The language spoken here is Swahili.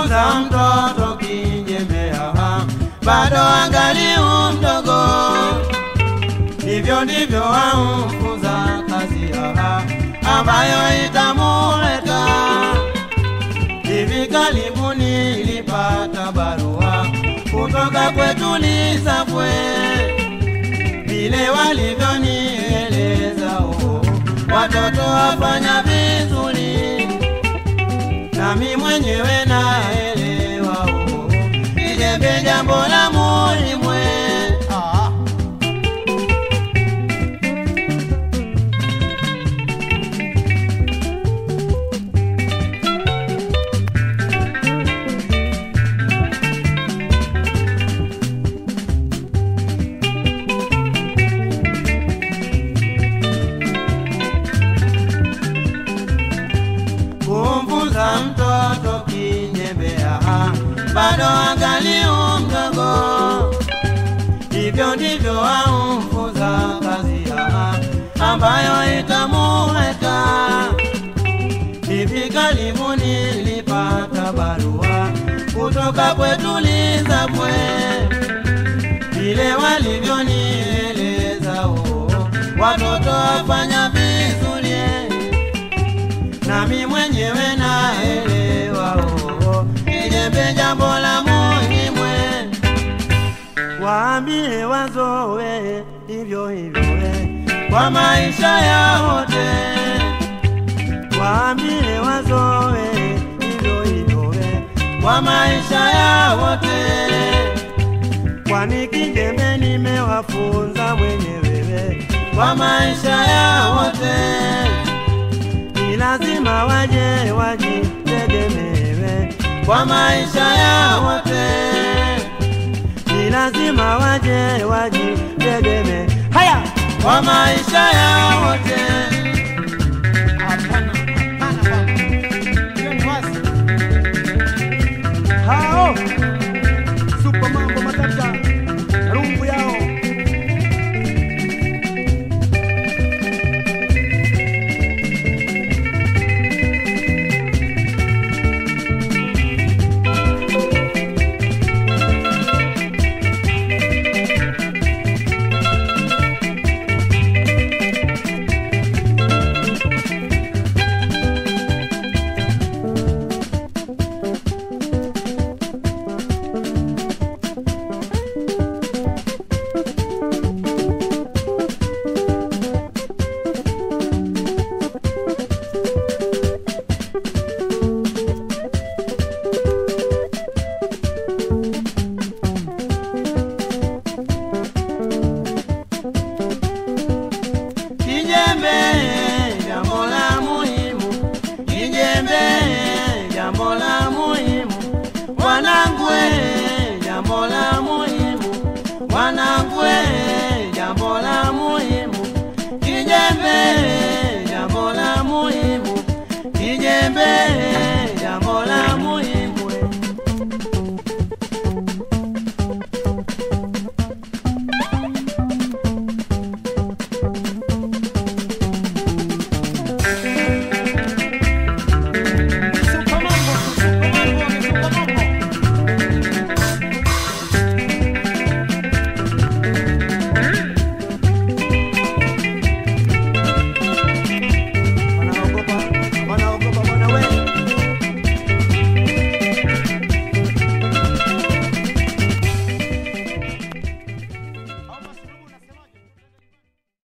kumfunza mtoto kijembea bado angali mdogo, ndivyo ndivyo wamfunza kazi aha, ambayo itamuleta. Hivi karibuni nilipata barua kutoka kwetu Lisafwe, vile walivyonieleza oh, watoto wafanya vizuri, nami mwenyewe naelewa oh, ijembe jambo la muhimu eh. Ah, kumfunza mtoto kinyembea bado angali mdogo, hivyo ndivyo wamfunza kazi ya ambayo itamuweka. Hivi karibuni nilipata barua kutoka kwetu Lisafwe, vile walivyonieleza oh, watoto wafanya vizuri eh nami mwenyewe naelewa oh, ijembe jambo la muhimu eh. waambie wazowe hivyo hivyo eh, kwa maisha ya wote waambie wazowe hivyo hivyo eh, kwa maisha ya wote kwani kijembe nimewafunza mwenyewe eh, kwa maisha ya wote ni lazima waje wajitegemewe kwa maisha ya wote, ni lazima waje wajitegemee haya kwa maisha ya wote. hapana, hapana bwana. Hiyo ni wazi. hao supa mambo matata rungu yao Kijembe jambo la muhimu, kijembe jambo la muhimu, wanangu eh, jambo la muhimu, wanangu eh, jambo la muhimu, kijembe jambo la muhimu, kijembe